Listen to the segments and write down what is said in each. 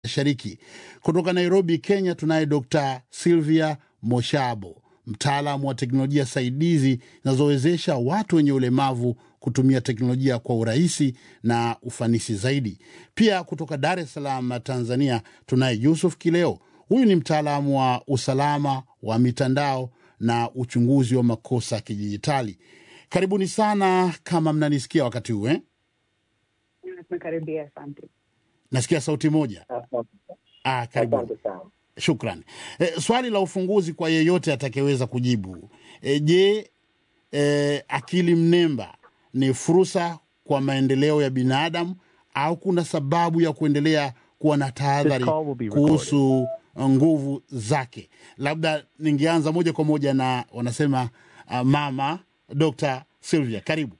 Mashariki. Kutoka Nairobi, Kenya, tunaye Dr. Sylvia Moshabo, mtaalamu wa teknolojia saidizi zinazowezesha watu wenye ulemavu kutumia teknolojia kwa urahisi na ufanisi zaidi. Pia kutoka Dar es Salaam, Tanzania, tunaye Yusuf Kileo. Huyu ni mtaalamu wa usalama wa mitandao na uchunguzi wa makosa ya kidijitali. Karibuni sana, kama mnanisikia wakati huu eh? Tumekaribia, asante. Nasikia sauti moja. Ah, karibuni. Asante sana. Shukran. E, swali la ufunguzi kwa yeyote atakayeweza kujibu. E, je, e, akili mnemba ni fursa kwa maendeleo ya binadamu au kuna sababu ya kuendelea kuwa na tahadhari This call will be recorded. kuhusu nguvu zake? Labda ningeanza moja kwa moja na wanasema uh, mama Dr. Sylvia, karibu.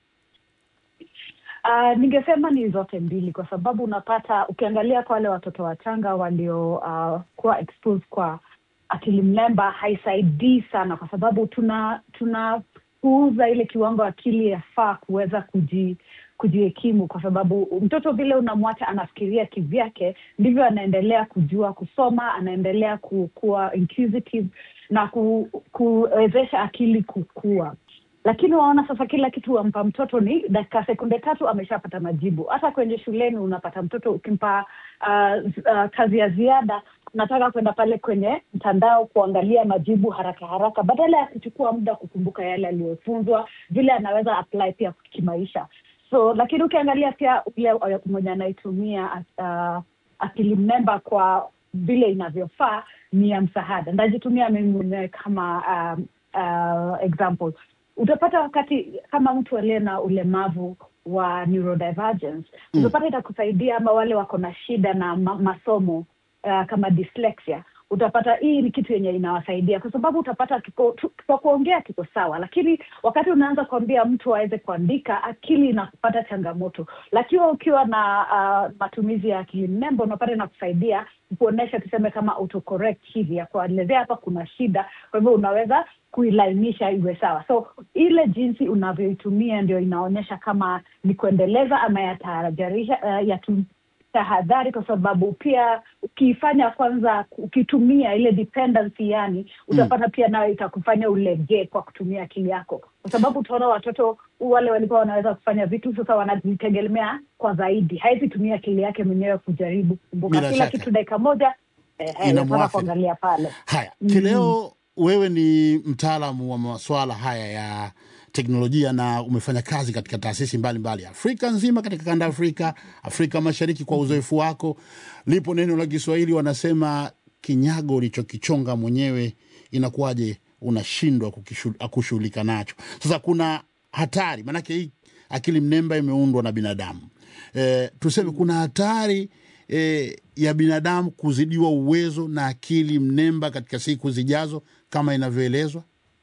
Uh, ningesema ni zote mbili, kwa sababu unapata ukiangalia kwa wale watoto wachanga walio uh, kuwa exposed kwa akili mnemba haisaidii sana, kwa sababu tuna tunapuuza ile kiwango akili yafaa kuweza kuji kujihekimu, kwa sababu mtoto vile unamwacha anafikiria kivyake, ndivyo anaendelea kujua kusoma, anaendelea ku- kuwa inquisitive na ku, kuwezesha akili kukua lakini waona sasa kila kitu wampa mtoto ni dakika sekunde tatu ameshapata majibu. Hata kwenye shuleni unapata mtoto ukimpa uh, uh, kazi ya ziada, unataka kwenda pale kwenye mtandao kuangalia majibu haraka haraka, badala ya kuchukua muda kukumbuka yale aliyofunzwa, vile anaweza apply pia kimaisha. So lakini ukiangalia pia ule uh, mwenye anaitumia uh, akili mnemba kwa vile inavyofaa ni ya msaada. Ndajitumia mimi mwenyewe kama um, uh, example utapata wakati kama mtu aliye na ulemavu wa neurodivergence Mm. utapata itakusaidia ama wale wako na shida na ma masomo uh, kama dyslexia utapata hii ni kitu yenye inawasaidia kwa sababu utapata kiko, tu, kwa kuongea kiko sawa lakini wakati unaanza kuambia mtu aweze kuandika akili inakupata changamoto lakini ukiwa na uh, matumizi ya akili mnemba unapata inakusaidia kuonyesha tuseme kama autocorrect hivi ya kuelezea hapa kuna shida kwa hivyo unaweza kuilainisha iwe sawa so ile jinsi unavyoitumia ndio inaonyesha kama ni kuendeleza ama yatahadharisha uh, yatu tahadhari kwa sababu pia ukiifanya kwanza ukitumia ile dependency yani utapata pia nayo itakufanya ulegee kwa kutumia akili yako kwa sababu utaona watoto wale walikuwa wanaweza kufanya vitu sasa wanajitegemea kwa zaidi hawezi tumia akili yake mwenyewe kujaribu kukumbuka Bila kila shaka. kitu dakika moja eh, eh, nataka Inamwathiri. kuangalia pale Haya, Mm. Kileo, wewe ni mtaalamu wa masuala haya ya teknolojia na umefanya kazi katika taasisi mbalimbali Afrika nzima, katika kanda ya Afrika, Afrika Mashariki. Kwa uzoefu wako, lipo neno la Kiswahili wanasema, kinyago ulichokichonga mwenyewe inakuwaje unashindwa kukishu- kushughulika nacho? Sasa kuna hatari, maanake hii akili mnemba imeundwa na binadamu e, tuseme kuna hatari e, ya binadamu kuzidiwa uwezo na akili mnemba katika siku zijazo kama inavyoelezwa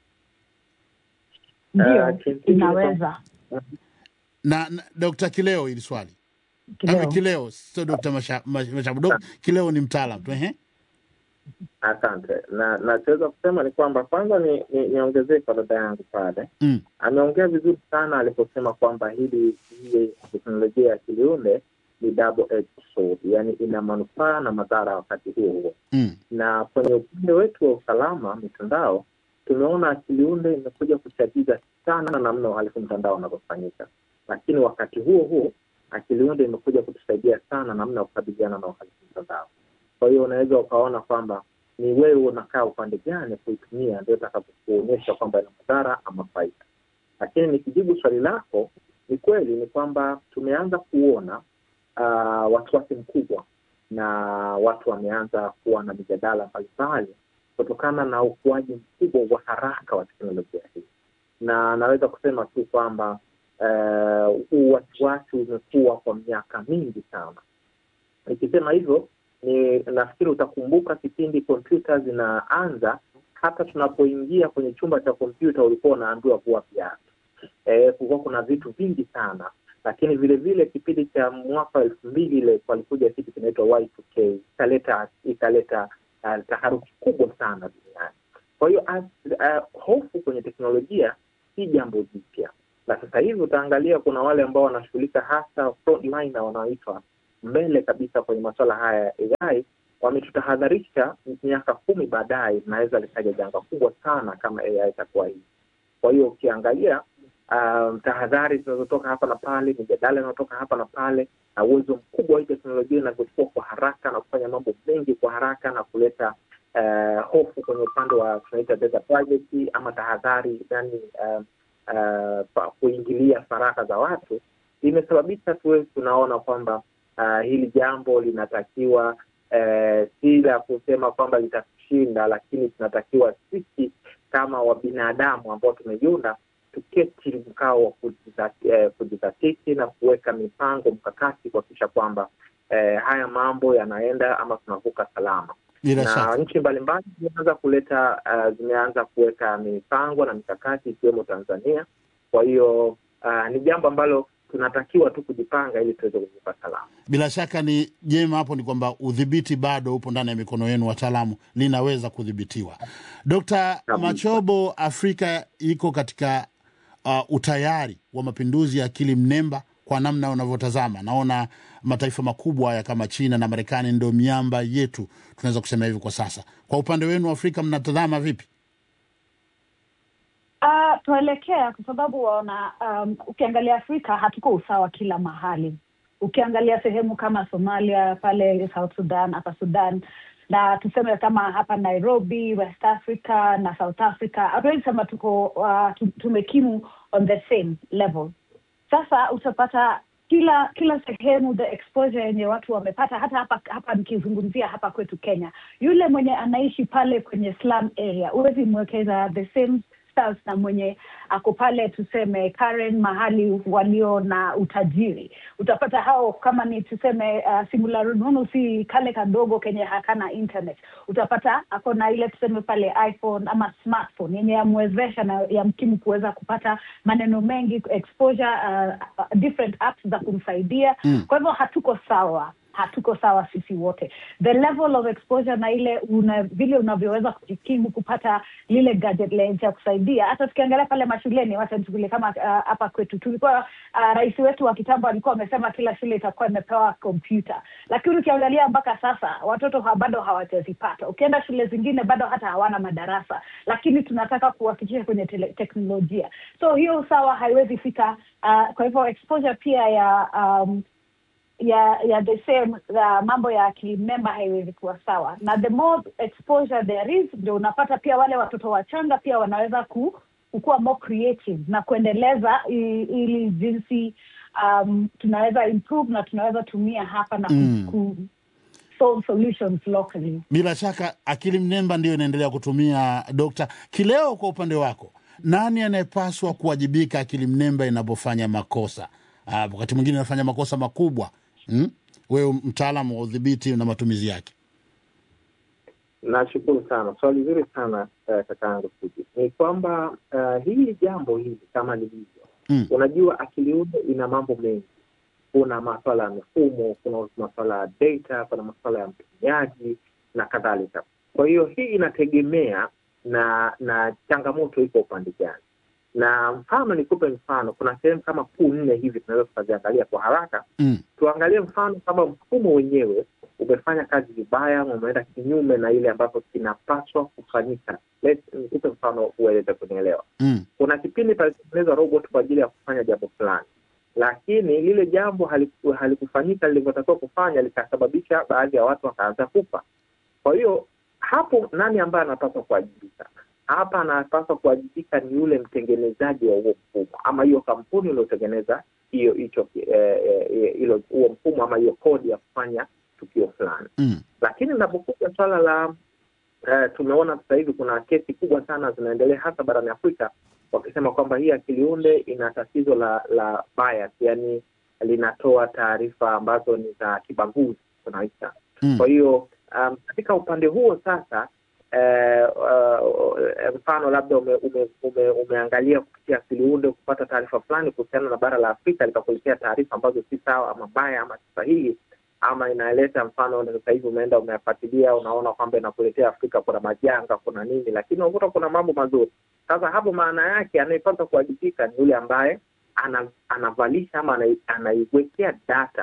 ndio Eh, kimsingi ni inaweza na, na Dr. Kileo hili swali Kileo. Ama Kileo sio Dr. Masha- Mash- Mashabu. Dok- Kileo ni mtaalam tu ehe. Asante. Na nachoweza kusema ni kwamba kwanza ni, ni, niongezee kwa dada yangu pale, Mm. ameongea vizuri sana aliposema kwamba hili hii teknolojia ya kiliunde ni double edged sword, yani ina manufaa na madhara wakati huo huo. Mm. Na kwenye upande wetu wa usalama mitandao, tumeona akiliunde imekuja kuchagiza sana namna uhalifu mtandao unavyofanyika, lakini wakati huo huo akiliunde imekuja kutusaidia sana namna ya kukabiliana na uhalifu mtandao. Kwa hiyo unaweza ukaona kwamba ni wewe unakaa upande gani kuitumia, ndio itakapokuonyesha kwamba ina madhara ama faida. Lakini nikijibu swali lako, ni kweli ni kwamba tumeanza kuona uh, wasiwasi mkubwa na watu wameanza kuwa na mijadala mbalimbali kutokana na ukuaji mkubwa wa haraka wa teknolojia hii, na naweza kusema tu kwamba uh, huu wasiwasi umekuwa kwa miaka mingi sana. Nikisema hivyo ni nafikiri utakumbuka kipindi kompyuta zinaanza, hata tunapoingia kwenye chumba cha kompyuta ulikuwa unaambiwa kuwa viatu. E, kulikuwa kuna vitu vingi sana, lakini vile vile kipindi cha mwaka wa elfu mbili ile palikuja kitu kinaitwa Y2K ikaleta ikaleta uh, taharuki kubwa sana duniani. Kwa hiyo uh, hofu kwenye teknolojia si jambo jipya, na sasa hivi utaangalia kuna wale ambao wanashughulika hasa frontliner wanaoitwa mbele kabisa kwenye masuala haya ya AI wametutahadharisha miaka kumi baadaye inaweza likaja janga kubwa sana kama AI itakuwa hivi. Kwa hiyo ukiangalia um, tahadhari zinazotoka hapa na pale, mijadala inayotoka hapa na pale, na uwezo mkubwa wa hii teknolojia inavyochukua kwa haraka na kufanya mambo mengi kwa haraka na kuleta uh, hofu kwenye upande wa tunaita data privacy ama tahadhari, yani uh, uh, kuingilia faragha za watu, imesababisha tuwe tunaona kwamba uh, hili jambo linatakiwa uh, si la kusema kwamba litatushinda, lakini tunatakiwa sisi kama wabinadamu ambao tumejiunda tuketi mkao wa kujizatiti na kuweka mipango mkakati kuhakikisha kwamba eh, haya mambo yanaenda ama tunavuka salama Bila na shaka. nchi mbalimbali zimeanza kuleta uh, zimeanza kuweka mipango na mikakati ikiwemo Tanzania. Kwa hiyo uh, ni jambo ambalo tunatakiwa tu kujipanga ili tuweze kuvuka salama. Bila shaka ni jema hapo ni kwamba udhibiti bado upo ndani ya mikono yenu, wataalamu, linaweza kudhibitiwa. Dkt. Machobo, Afrika iko katika uh, utayari wa mapinduzi ya akili mnemba kwa namna unavyotazama. Naona mataifa makubwa haya kama China na Marekani ndio miamba yetu, tunaweza kusema hivi kwa sasa. Kwa upande wenu Afrika, mnatazama vipi? Uh, tuelekea kwa sababu waona, um, ukiangalia Afrika hatuko usawa kila mahali. Ukiangalia sehemu kama Somalia, pale South Sudan, hapa Sudan na tuseme kama hapa Nairobi, West Africa na South Africa, hatuwezi sema tuko uh, tu- tumekimu on the same level. Sasa utapata kila kila sehemu the exposure yenye watu wamepata, hata hapa hapa nikizungumzia hapa kwetu Kenya, yule mwenye anaishi pale kwenye slum area huwezi mwekeza the same stars na mwenye ako pale tuseme Karen, mahali walio na utajiri. Utapata hao kama ni tuseme uh, simula rununu si kale kadogo kenye hakana internet, utapata ako na ile tuseme pale iPhone ama smartphone yenye yamwezesha na yamkimu kuweza kupata maneno mengi exposure, uh, uh, different apps za kumsaidia Mm. kwa hivyo hatuko sawa hatuko sawa sisi wote the level of exposure na ile una, vile unavyoweza kujikimu kupata lile gadget lenye cha kusaidia hata tukiangalia pale mashuleni wacha nichukulie kama ah, hapa kwetu tulikuwa uh, rais wetu wa kitambo alikuwa amesema kila shule itakuwa imepewa kompyuta lakini ukiangalia mpaka sasa watoto ha, bado hawajazipata ukienda shule zingine bado hata hawana madarasa lakini tunataka kuwafikisha kwenye tele, teknolojia so hiyo usawa haiwezi fika uh, kwa hivyo exposure pia ya um, ya ya the same uh, mambo ya akili mnemba haiwezi kuwa sawa na the more exposure there is ndio unapata pia wale watoto wachanga pia wanaweza ku, kukuwa more creative na kuendeleza i- ili jinsi um, tunaweza improve na tunaweza tumia hapa na ku, Mm. ku solve solutions locally Bila shaka akili mnemba ndiyo inaendelea kutumia dokta. Kileo, kwa upande wako, nani anayepaswa kuwajibika akili mnemba inapofanya makosa? Ah, wakati mwingine inafanya makosa makubwa hmm? Wewe mtaalamu wa udhibiti na matumizi yake. Nashukuru sana, swali zuri sana uh, kakaangu Fuji. Ni kwamba uh, hili jambo hili kama lilivyo Mm. unajua akili unde ina mambo mengi. Kuna maswala ya mifumo, kuna maswala ya data, kuna maswala ya mtumiaji na kadhalika. Kwa hiyo hii inategemea na na changamoto iko upande gani, na mfano nikupe mfano, kuna sehemu kama kuu nne hivi tunaweza tukaziangalia kwa haraka Mm. tuangalie mfano kama mfumo wenyewe umefanya kazi vibaya, umeenda kinyume na ile ambapo kinapaswa kufanyika. Let's- Nikupe mfano uweze kunielewa. Mm. Kuna kipindi palitengenezwa robot kwa ajili ya kufanya jambo fulani, lakini lile jambo haliku- halikufanyika lilivyotakiwa kufanya, likasababisha baadhi ya watu wakaanza kufa. Kwa hiyo hapo, nani ambaye anapaswa kuwajibika? Hapa anapaswa kuwajibika ni yule mtengenezaji wa huo mfumo ama hiyo kampuni iliyotengeneza hiyo hicho eh, eh, hilo huo mfumo ama hiyo kodi ya kufanya tukio fulani. Mm. Lakini inapokuja swala la eh, tumeona sasa hivi kuna kesi kubwa sana zinaendelea hasa barani Afrika wakisema kwamba hii akili unde ina tatizo la la bias, yani linatoa taarifa ambazo ni za kibaguzi tunaita. Mm. Kwa hiyo um, katika upande huo sasa eh, uh, mfano labda ume, ume, ume, umeangalia kupitia akili unde kupata taarifa fulani kuhusiana na bara la Afrika likakuletea taarifa ambazo si sawa ama mbaya ama si sahihi ama inaleta mfano sasa hivi umeenda umeyafuatilia unaona kwamba inakuletea Afrika kuna majanga kuna nini, lakini unakuta kuna mambo mazuri. Sasa hapo maana yake anayepaswa kuwajibika ni yule ambaye ana, anavalisha ama anai- anaiwekea data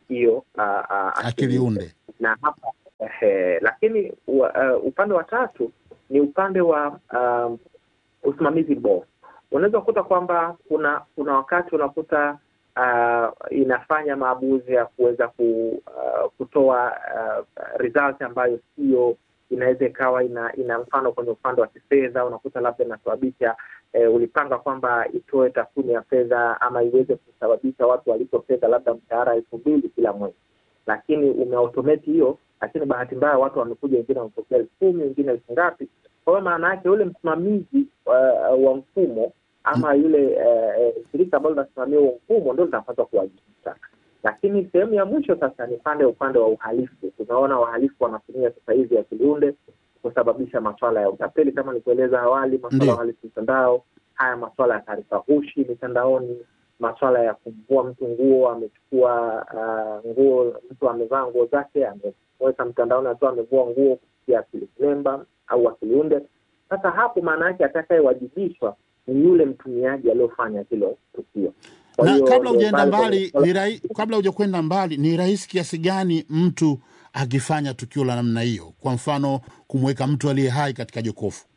hiyo uh, uh, akili unde na hapa eh, lakini uh, upande wa tatu ni upande wa um, usimamizi bora. Unaweza kukuta kwamba kuna kuna wakati unakuta uh, inafanya maamuzi ya kuweza ku, uh, kutoa uh, result ambayo sio inaweza ikawa ina, ina mfano kwenye upande wa kifedha unakuta labda inasababisha eh, ulipanga kwamba itoe takwimu ya fedha ama iweze kusababisha watu walipo fedha labda mshahara elfu mbili kila mwezi, lakini umeautometi hiyo, lakini bahati mbaya watu wamekuja, wengine wamepokea elfu kumi wengine elfu ngapi. Kwa hiyo maana yake yule msimamizi uh, wa mfumo ama yule uh, shirika ambalo linasimamia huo mfumo ndio linapaswa kuwajibika lakini sehemu ya mwisho sasa ni pande upande wa uhalifu. Tunaona wahalifu wanatumia sasa hivi akiliunde kusababisha maswala ya utapeli kama nilivyoeleza awali, maswala ya uhalifu mtandao, haya maswala ya taarifa hushi mitandaoni, maswala ya kumvua mtu nguo, amechukua uh, nguo, mtu amevaa nguo zake ameweka mtandaoni akiwa amevua nguo kupitia akili mnemba au akiliunde. Sasa hapo maana yake atakayewajibishwa ni yule mtumiaji aliyofanya hilo tukio na kabla hujaenda mbali ni rahi, kabla hujakwenda mbali ni rahisi kiasi gani mtu akifanya tukio la namna hiyo, kwa mfano kumweka mtu aliye hai katika jokofu?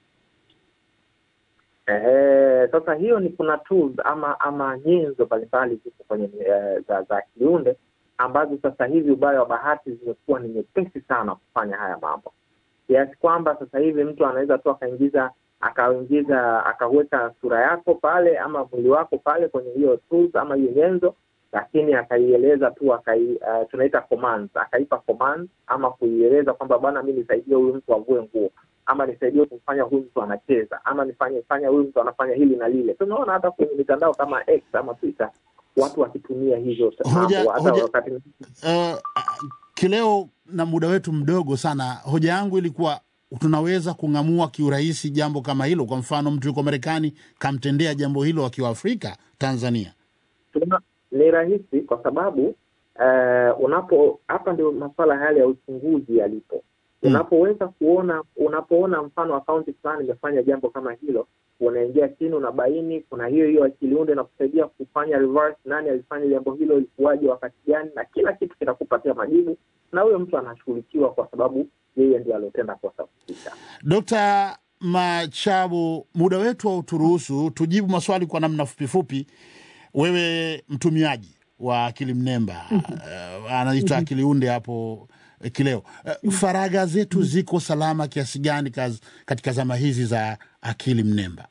Eh, sasa hiyo ni kuna tools ama ama nyenzo mbalimbali ziko kwenye uh, za, za kiunde ambazo sasa hivi ubaya wa bahati zimekuwa ni nyepesi sana kufanya haya mambo, kiasi kwamba sasa hivi mtu anaweza tu akaingiza akaingiza akaweka sura yako pale ama mwili wako pale kwenye hiyo tools ama hiyo nyenzo, lakini akaieleza tu akai, uh, tunaita commands, akaipa commands ama kuieleza kwamba bwana, mi nisaidie huyu mtu avue nguo ama nisaidie kumfanya huyu mtu anacheza ama nifanye fanya huyu mtu anafanya hili na lile. Tunaona hata kwenye mitandao kama X ama Twitter watu wakitumia hizo hoja, mambo hata hoja, wakati uh, kileo na muda wetu mdogo sana, hoja yangu ilikuwa tunaweza kung'amua kiurahisi jambo kama hilo. Kwa mfano, mtu yuko Marekani kamtendea jambo hilo akiwa Afrika, Tanzania. Tuna, ni rahisi kwa sababu uh, unapo hapa ndio masuala yale ya uchunguzi yalipo. Unapoweza kuona unapoona mfano akaunti fulani imefanya jambo kama hilo, unaingia chini, unabaini kuna hiyo hiyo akiliunde na kusaidia kufanya reverse, nani alifanya jambo hilo, ilikuwaje, wakati gani, na kila kitu kinakupatia majibu, na huyo mtu anashughulikiwa kwa sababu yeye ndio aliotenda kosa husika. Dr. Machabu, muda wetu hauturuhusu tujibu maswali kwa namna fupifupi. Wewe mtumiaji wa akili mnemba uh, anaitwa akili unde hapo eh, kileo uh, faragha zetu ziko salama kiasi gani kaz, katika zama hizi za akili mnemba?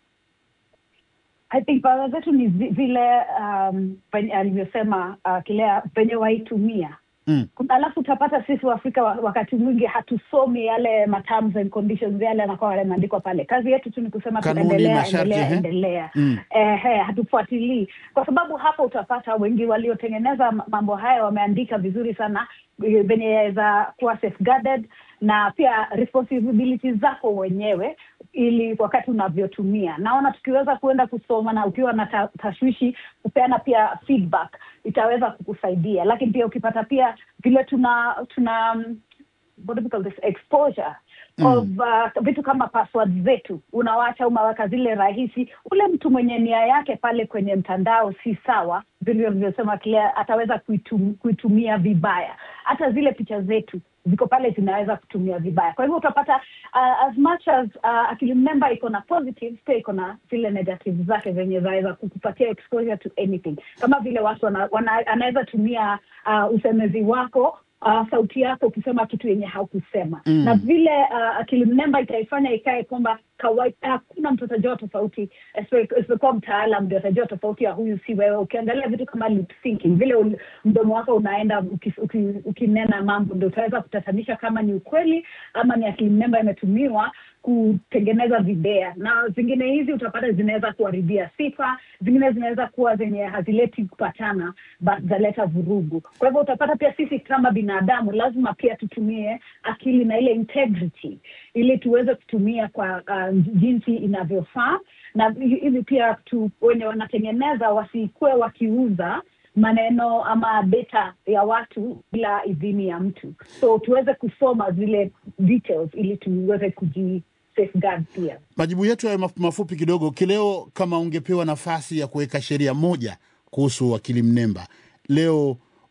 I think faragha zetu ni zi- vile um, penye- alivyosema uh, Kilea penye waitumia Mm. Kuna- alafu utapata sisi Waafrika wa- wakati mwingi hatusomi yale ma terms and conditions yale yanakuwa yameandikwa pale. Kazi yetu tu ni kusema tu Kanuni, endelea, masharti, endelea, ehe. endelea. Mm. Ehe, hatufuatilii kwa sababu hapa utapata wengi waliotengeneza ma- mambo haya wameandika vizuri sana eh, venye za kuwa safeguarded na pia responsibility zako wenyewe ili wakati unavyotumia naona tukiweza kuenda kusoma na ukiwa na ta, tashwishi kupeana pia feedback itaweza kukusaidia lakini pia ukipata pia vile tuna tuna um, what do we call this exposure of uh, vitu kama password zetu unawacha umaweka zile rahisi ule mtu mwenye nia yake pale kwenye mtandao si sawa vile vilivyosema Claire ataweza kuitum, kuitumia vibaya hata zile picha zetu ziko pale zinaweza kutumia vibaya kwa hivyo utapata uh, as much as uh, akili mnemba iko na positives pia iko na zile negative zake zenye zaweza kukupatia exposure to anything kama vile watu wana, wana, anaweza tumia uh, usemezi wako uh, sauti yako ukisema kitu yenye haukusema Mm. na vile uh, akili mnemba itaifanya ikae kwamba kawaida hakuna mtu atajua tofauti isipo- isipokuwa mtaalam ndio atajua tofauti ya huyu si wewe ukiangalia vitu kama lip syncing vile ul- mdomo wako unaenda uki- uki- ukinena mambo ndio utaweza kutatanisha kama ni ukweli ama ni akili mnemba imetumiwa kutengeneza videa na zingine hizi utapata zinaweza kuharibia sifa zingine zinaweza kuwa zenye hazileti kupatana but zaleta vurugu kwa hivyo utapata pia sisi kama binadamu lazima pia tutumie akili na ile integrity ili tuweze kutumia kwa uh, jinsi inavyofaa na hi- hivi pia tu wenye wanatengeneza wasikuwe wakiuza maneno ama data ya watu bila idhini ya mtu so tuweze kusoma zile details ili tuweze kuji safeguard pia Majibu yetu yawe maf- mafupi kidogo. Kileo, kama ungepewa nafasi ya kuweka sheria moja kuhusu akili mnemba leo,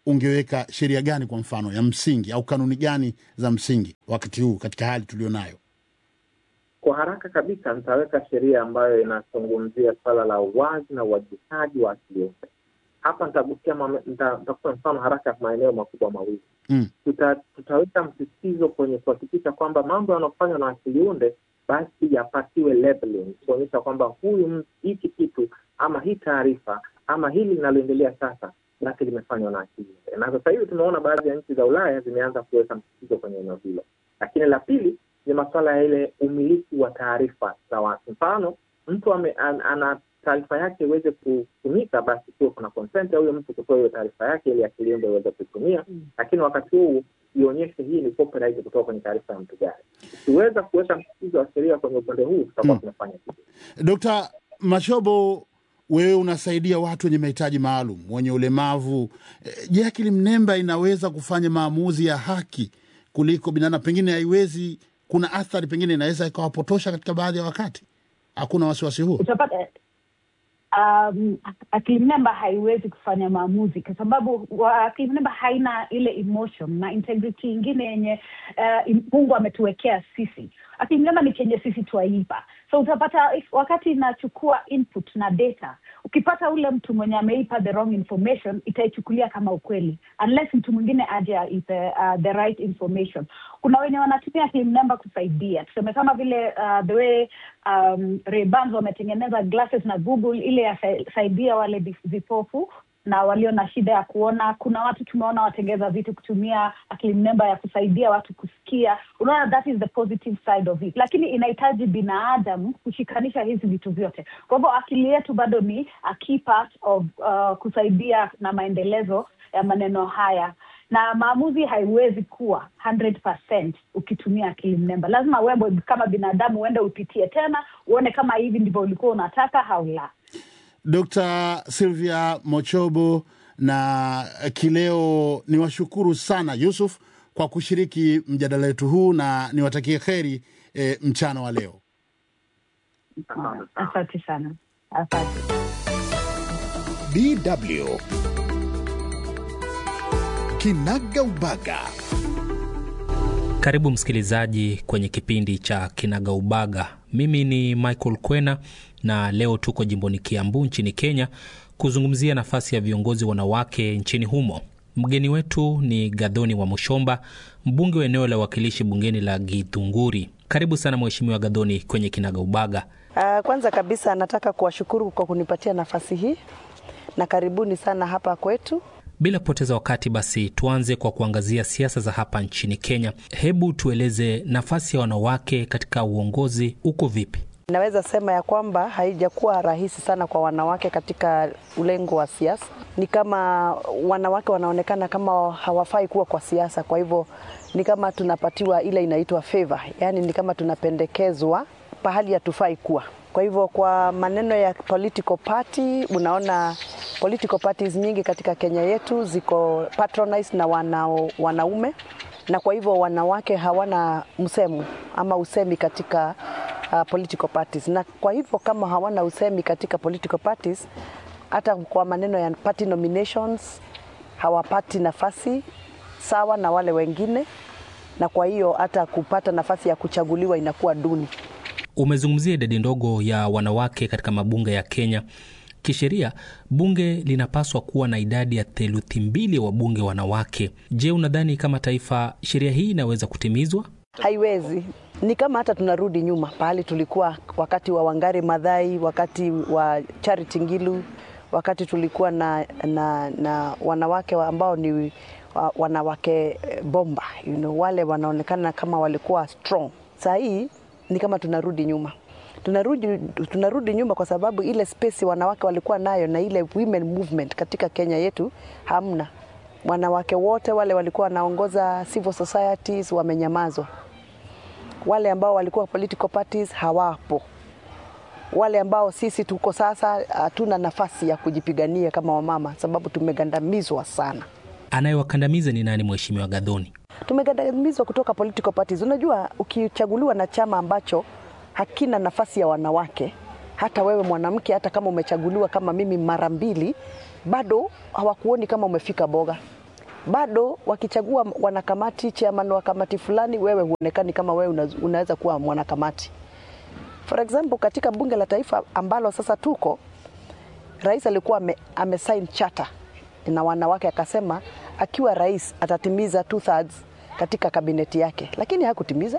ungeweka sheria gani kwa mfano ya msingi au kanuni gani za msingi wakati huu katika hali tulionayo? Kwa haraka kabisa nitaweka sheria ambayo inazungumzia swala la uwazi na uwajibikaji wa akili unde. Hapa nitagusia mame- nita- nitakupa mfano haraka ya maeneo makubwa mawili. Mm. Tuta, tutaweka msisitizo kwenye kuhakikisha kwamba mambo yanayofanywa na akili unde basi yapatiwe labeling, kuonyesha kwamba huyu m- hiki kitu ama hii taarifa ama hili linaloendelea sasa basi limefanywa na akili unde. Na sasa hivi tumeona baadhi ya nchi za Ulaya zimeanza kuweka msisitizo kwenye eneo hilo. Lakini la pili ni masuala ya ile umiliki wa taarifa za watu. Mfano, mtu ame, an, ana taarifa yake iweze kutumika, basi kuwe kuna consent ya huyo mtu kutoa hiyo taarifa yake ili akili unde iweze kuitumia, lakini wakati huu ionyeshe hii ni copyright kutoka kwenye taarifa ya mtu gani. Tukiweza kuweka msisitizo wa sheria kwenye upande huu, tutakuwa Mm. tumefanya kitu. Dkt. Mashobo, wewe unasaidia watu wenye mahitaji maalum, wenye ulemavu. Eh, Je, akili mnemba inaweza kufanya maamuzi ya haki kuliko binadamu? Pengine haiwezi, kuna athari pengine inaweza ikawapotosha katika baadhi ya wakati. Hakuna wasiwasi huo? utapata um, akili mnemba haiwezi kufanya maamuzi kwa sababu wa- akili mnemba haina ile emotion na integrity ingine yenye uh, im- mungu ametuwekea sisi akili mnemba ni chenye sisi twaipa so utapata if, wakati inachukua input na data ukipata ule mtu mwenye ameipa the wrong information itaichukulia kama ukweli unless mtu mwingine aje aipe uh, the right information kuna wenye wanatumia akili mnemba kusaidia tuseme kama vile uh, the way um, Ray-Bans wametengeneza glasses na Google ile yasaidia wale vi- vipofu na walio na shida ya kuona. Kuna watu tumeona watengeza vitu kutumia akili mnemba ya kusaidia watu kusikia. Unaona, that is the positive side of it, lakini inahitaji binadamu kushikanisha hizi vitu vyote. Kwa hivyo akili yetu bado ni a key part of uh, kusaidia na maendelezo ya maneno haya na maamuzi haiwezi kuwa 100% ukitumia akili mnemba. Lazima wewe kama binadamu uende upitie tena uone kama hivi ndivyo ulikuwa unataka au la. Dr. Sylvia Mochobo na Kileo, ni washukuru sana Yusuf kwa kushiriki mjadala wetu huu na niwatakie kheri e, mchana wa leo. Asante sana. Asante sana, asante. DW Kinaga Ubaga. Karibu msikilizaji kwenye kipindi cha Kinagaubaga. Mimi ni Michael Kwena na leo tuko jimboni Kiambu nchini Kenya kuzungumzia nafasi ya viongozi wanawake nchini humo. Mgeni wetu ni Gadhoni wa Mushomba, mbunge wa eneo la uwakilishi bungeni la Githunguri. Karibu sana Mheshimiwa Gadhoni kwenye Kinagaubaga. Uh, kwanza kabisa nataka kuwashukuru kwa kunipatia nafasi hii na karibuni sana hapa kwetu. Bila kupoteza wakati, basi tuanze kwa kuangazia siasa za hapa nchini Kenya. Hebu tueleze nafasi ya wanawake katika uongozi uko vipi? Naweza sema ya kwamba haijakuwa rahisi sana kwa wanawake katika ulengo wa siasa. Ni kama wanawake wanaonekana kama hawafai kuwa kwa siasa, kwa hivyo ni kama tunapatiwa ile inaitwa favor, yaani ni kama tunapendekezwa pahali hatufai kuwa. Kwa hivyo kwa maneno ya political party, unaona political parties nyingi katika Kenya yetu ziko patronized na wanao, wanaume na kwa hivyo wanawake hawana msemo ama usemi katika uh, political parties, na kwa hivyo kama hawana usemi katika political parties, hata kwa maneno ya party nominations hawapati nafasi sawa na wale wengine, na kwa hiyo hata kupata nafasi ya kuchaguliwa inakuwa duni. Umezungumzia idadi ndogo ya wanawake katika mabunge ya Kenya. Kisheria, bunge linapaswa kuwa na idadi ya theluthi mbili ya wabunge wanawake. Je, unadhani kama taifa sheria hii inaweza kutimizwa? Haiwezi. Ni kama hata tunarudi nyuma pahali tulikuwa wakati wa Wangari Madhai, wakati wa Charity Ngilu, wakati tulikuwa na, na, na wanawake ambao ni wa- wanawake eh, bomba you know, wale wanaonekana kama walikuwa strong. Saa hii ni kama tunarudi nyuma tunarudi, tunarudi nyuma kwa sababu ile space wanawake walikuwa nayo na ile women movement katika Kenya yetu hamna. Wanawake wote wale walikuwa wanaongoza civil societies wamenyamazwa, wale ambao walikuwa political parties hawapo, wale ambao sisi tuko sasa hatuna nafasi ya kujipigania kama wamama, sababu tumegandamizwa sana. Anayewakandamiza ni nani, Mheshimiwa Gadhoni? tumegandamizwa kutoka political parties. Unajua, ukichaguliwa na chama ambacho hakina nafasi ya wanawake, hata wewe mwanamke, hata kama umechaguliwa kama mimi mara mbili, bado hawakuoni kama umefika boga. bado wakichagua wanakamati, chairman wa kamati fulani, wewe huonekani kama wewe una, unaweza kuwa mwanakamati. For example, katika bunge la taifa ambalo sasa tuko, rais alikuwa ame, amesign charter na wanawake, akasema akiwa rais atatimiza two thirds katika kabineti yake, lakini hakutimiza.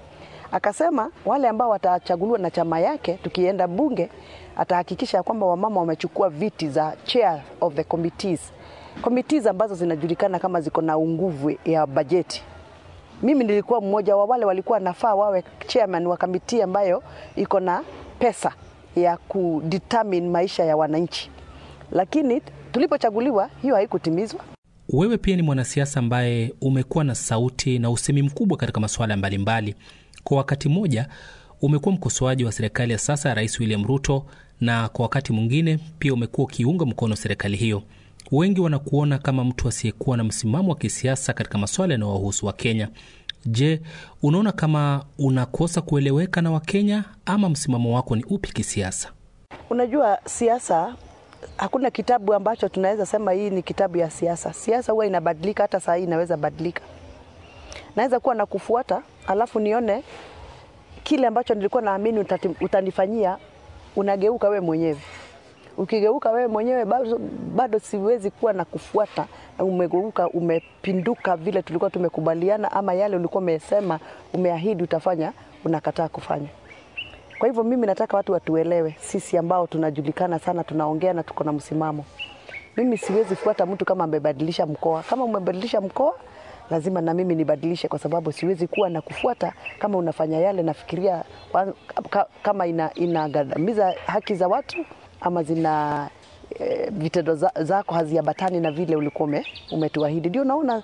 Akasema wale ambao watachaguliwa na chama yake, tukienda bunge, atahakikisha kwamba wamama wamechukua viti za chair of the committees, committees ambazo zinajulikana kama ziko na nguvu ya bajeti. Mimi nilikuwa mmoja wa wale walikuwa nafaa wawe chairman wa kamiti ambayo iko na pesa ya kudetermine maisha ya wananchi, lakini tulipochaguliwa hiyo haikutimizwa. Wewe pia ni mwanasiasa ambaye umekuwa na sauti na usemi mkubwa katika masuala mbalimbali. Kwa wakati mmoja umekuwa mkosoaji wa serikali ya sasa ya Rais William Ruto, na kwa wakati mwingine pia umekuwa ukiunga mkono serikali hiyo. Wengi wanakuona kama mtu asiyekuwa na msimamo wa kisiasa katika masuala yanayowahusu Wakenya. Je, unaona kama unakosa kueleweka na Wakenya ama msimamo wako ni upi kisiasa? Unajua, siasa hakuna kitabu ambacho tunaweza sema hii ni kitabu ya siasa. Siasa huwa inabadilika, hata saa hii inaweza badilika. Naweza kuwa na kufuata alafu nione kile ambacho nilikuwa naamini utati- utanifanyia, unageuka wewe mwenyewe. Ukigeuka wewe mwenyewe bado, bado siwezi kuwa na kufuata, na umegeuka umepinduka vile tulikuwa tumekubaliana, ama yale ulikuwa umesema umeahidi utafanya, unakataa kufanya. Kwa hivyo mimi nataka watu watuelewe, sisi ambao tunajulikana sana, tunaongea na tuko na msimamo. Mimi siwezi fuata mtu kama amebadilisha mkoa. Kama umebadilisha mkoa, lazima na mimi nibadilishe, kwa sababu siwezi kuwa na kufuata kama unafanya yale nafikiria wa- ka- kama ina, inagandamiza haki za watu ama zina e, vitendo za, zako haziambatani na vile ulikuwa ume, umetuahidi. Ndio naona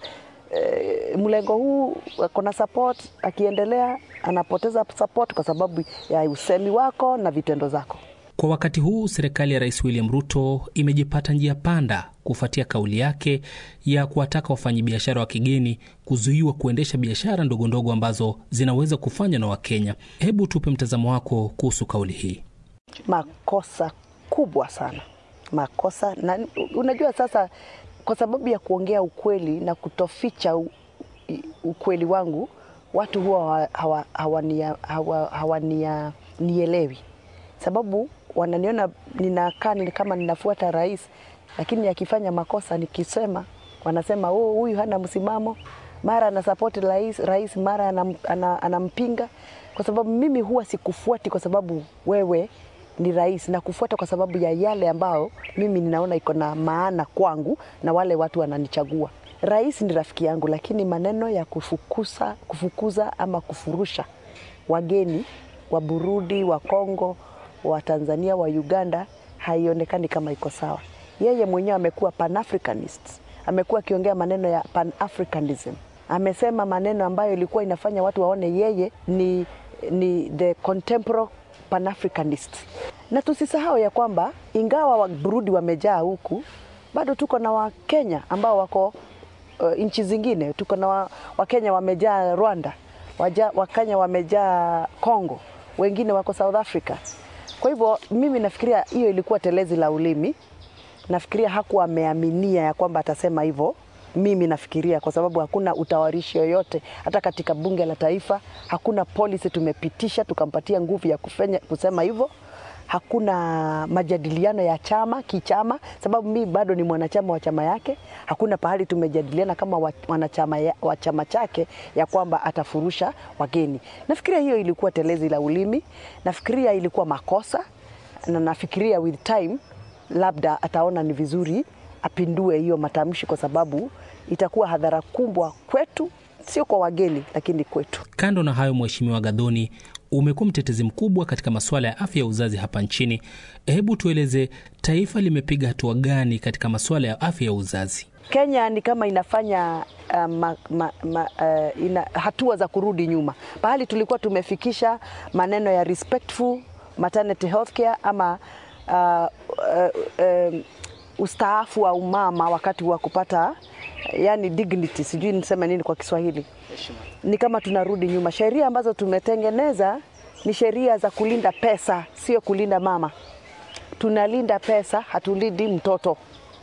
e, mlengo huu kuna support, akiendelea anapoteza support kwa sababu ya usemi wako na vitendo zako. Kwa wakati huu serikali ya Rais William Ruto imejipata njia panda kufuatia kauli yake ya kuwataka wafanyabiashara wa kigeni kuzuiwa kuendesha biashara ndogo ndogo ambazo zinaweza kufanywa na Wakenya. Hebu tupe mtazamo wako kuhusu kauli hii. makosa kubwa sana, makosa na unajua, sasa kwa sababu ya kuongea ukweli na kutoficha u, i- ukweli wangu, watu huwa hawa- hawania- hawa- hawania- nielewi, sababu wananiona ninakaa ni kama ninafuata rais, lakini akifanya makosa nikisema, wanasema oh, huyu hana msimamo, mara anasapoti rais, rais mara anam, ana, anampinga kwa sababu mimi huwa sikufuati kwa sababu wewe ni rais na kufuata kwa sababu ya yale ambayo mimi ninaona iko na maana kwangu na wale watu wananichagua. Rais ni rafiki yangu, lakini maneno ya kufukuza, kufukuza ama kufurusha wageni wa Burundi, wa Kongo, wa Tanzania, wa Uganda haionekani kama iko sawa. Yeye mwenyewe amekuwa pan-Africanist, amekuwa akiongea maneno ya pan-Africanism, amesema maneno ambayo ilikuwa inafanya watu waone yeye ni, ni the contemporary pan-Africanist. Na tusisahau ya kwamba ingawa wa Burundi wamejaa huku, bado tuko na Wakenya ambao wako uh, nchi zingine. Tuko na wa- Wakenya wamejaa Rwanda, waja, Wakenya wamejaa Congo, wengine wako South Africa. Kwa hivyo mimi nafikiria hiyo ilikuwa telezi la ulimi. Nafikiria hakuwa ameaminia ya kwamba atasema hivyo. Mimi nafikiria kwa sababu hakuna utawarishi yoyote, hata katika bunge la taifa hakuna policy tumepitisha tukampatia nguvu ya kufanya, kusema hivyo hakuna majadiliano ya chama kichama, sababu mimi bado ni mwanachama wa chama yake. Hakuna pahali tumejadiliana kama wa- wanachama ya- wa chama chake ya kwamba atafurusha wageni. Nafikiria hiyo ilikuwa telezi la ulimi, nafikiria ilikuwa makosa, na nafikiria with time labda ataona ni vizuri apindue hiyo matamshi, kwa sababu itakuwa hadhara kubwa kwetu, sio kwa wageni, lakini kwetu. Kando na hayo, Mheshimiwa Gadhoni, umekuwa mtetezi mkubwa katika masuala ya afya ya uzazi hapa nchini. Hebu tueleze taifa limepiga hatua gani katika masuala ya afya ya uzazi? Kenya ni kama inafanya uh, ma, ma, ma, uh, ina hatua za kurudi nyuma. Pahali tulikuwa tumefikisha maneno ya respectful maternity health care ama uh, uh, um, ustaafu wa umama wakati wa kupata yani dignity, sijui niseme nini kwa Kiswahili. Ni kama tunarudi nyuma. Sheria ambazo tumetengeneza ni sheria za kulinda pesa, sio kulinda mama. Tunalinda pesa, hatulindi mtoto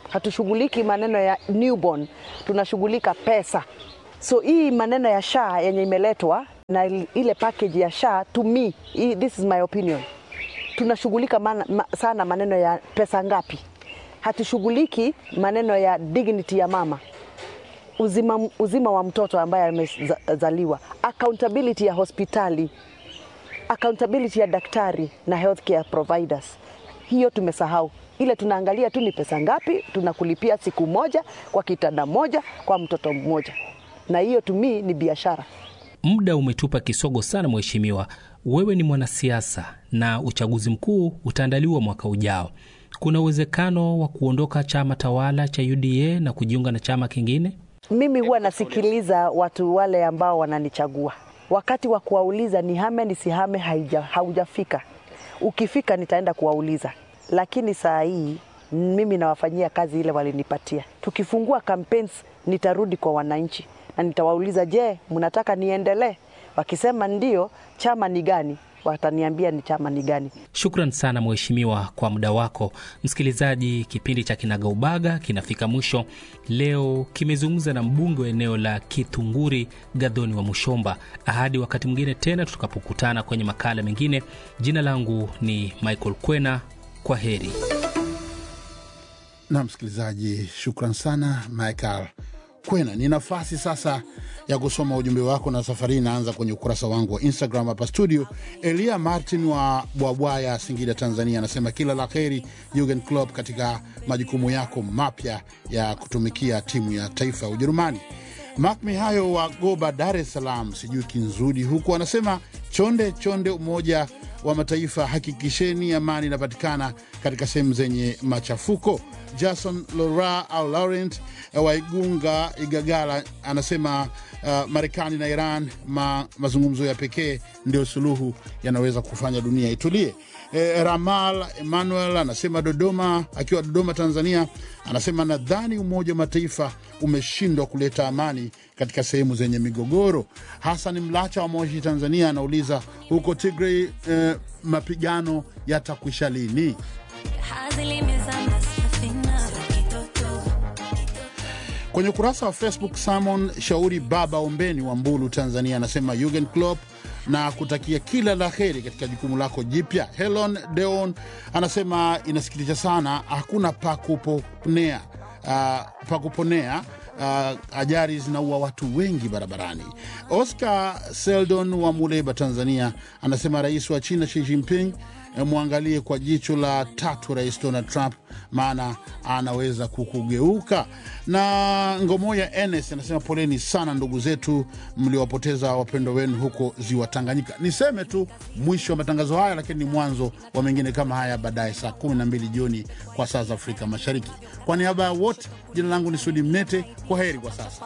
hatushughuliki maneno ya newborn, tunashughulika pesa. So hii maneno ya SHA yenye imeletwa na ile package ya SHA to me, hii- this is my opinion, tunashughulika mana, ma, sana maneno ya pesa ngapi, hatushughuliki maneno ya dignity ya mama uzima, uzima wa mtoto ambaye amezaliwa, accountability ya hospitali, accountability ya daktari na healthcare providers. Hiyo tumesahau. Ile tunaangalia tu ni pesa ngapi tunakulipia siku moja kwa kitanda moja kwa mtoto mmoja, na hiyo tumi ni biashara. Muda umetupa kisogo sana, mheshimiwa. Wewe ni mwanasiasa na uchaguzi mkuu utaandaliwa mwaka ujao. Kuna uwezekano wa kuondoka chama tawala cha UDA na kujiunga na chama kingine? Mimi huwa nasikiliza watu wale ambao wananichagua, wakati wa kuwauliza nihame nisihame haija, haujafika. Ukifika nitaenda kuwauliza, lakini saa hii mimi nawafanyia kazi ile walinipatia. Tukifungua campaigns, nitarudi kwa wananchi na nitawauliza, je, mnataka niendelee? Wakisema ndio, chama ni gani? Wataniambia ni chama ni gani. Shukran sana mheshimiwa kwa muda wako. Msikilizaji, kipindi cha Kinagaubaga kinafika mwisho. Leo kimezungumza na mbunge wa eneo la Kitunguri, Gadhoni wa Mushomba. Hadi wakati mwingine tena tutakapokutana kwenye makala mengine. Jina langu ni Michael Kwena. Kwa heri. na msikilizaji, shukran sana Michael Kwena. Ni nafasi sasa ya kusoma ujumbe wako, na safari hii inaanza kwenye ukurasa wangu wa Instagram hapa studio. Elia Martin wa Bwabwaya, Singida, Tanzania, anasema kila la heri Jurgen Klopp katika majukumu yako mapya ya kutumikia timu ya taifa ya Ujerumani. Mak Mihayo wa Goba, Dar es Salaam, sijui Kinzudi huku, anasema chonde chonde, Umoja wa Mataifa, hakikisheni amani inapatikana katika sehemu zenye machafuko. Jason Lora au Laurent wa Igunga, Igagala, anasema uh, Marekani na Iran ma, mazungumzo ya pekee ndio suluhu yanaweza kufanya dunia itulie. E, Ramal Emmanuel anasema Dodoma, akiwa Dodoma Tanzania, anasema nadhani Umoja wa Mataifa umeshindwa kuleta amani katika sehemu zenye migogoro. Hassan Mlacha wa Moshi, Tanzania, anauliza huko Tigray, eh, mapigano yatakwisha lini? Kwenye ukurasa wa Facebook, Simon Shauri Baba Ombeni wa Mbulu, Tanzania, anasema Jurgen Klopp na kutakia kila la heri katika jukumu lako jipya. Helon Deon anasema inasikitisha sana, hakuna pa kuponea uh, pa kuponea uh, ajali zinaua watu wengi barabarani. Oscar Seldon wa Muleba, Tanzania, anasema rais wa China Xi Jinping eh, mwangalie kwa jicho la tatu rais Donald Trump, maana anaweza kukugeuka. Na Ngomoya Enes anasema poleni sana ndugu zetu mliowapoteza wapendo wenu huko ziwa Tanganyika. Niseme tu mwisho wa matangazo haya, lakini ni mwanzo wa mengine kama haya baadaye saa 12 jioni kwa saa za Afrika Mashariki. Kwa niaba ya wote, jina langu ni Sudi Mnete. Kwa heri kwa sasa.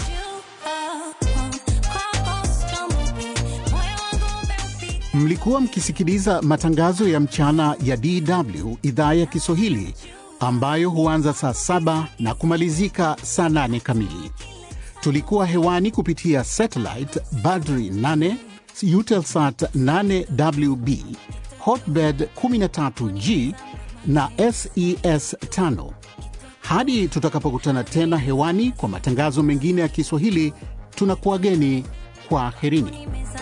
Mlikuwa mkisikiliza matangazo ya mchana ya DW idhaa ya Kiswahili ambayo huanza saa saba na kumalizika saa nane kamili. Tulikuwa hewani kupitia satellite Badri 8, Eutelsat 8WB, Hotbird 13G na SES 5. Hadi tutakapokutana tena hewani kwa matangazo mengine ya Kiswahili, tunakuwageni kwa herini.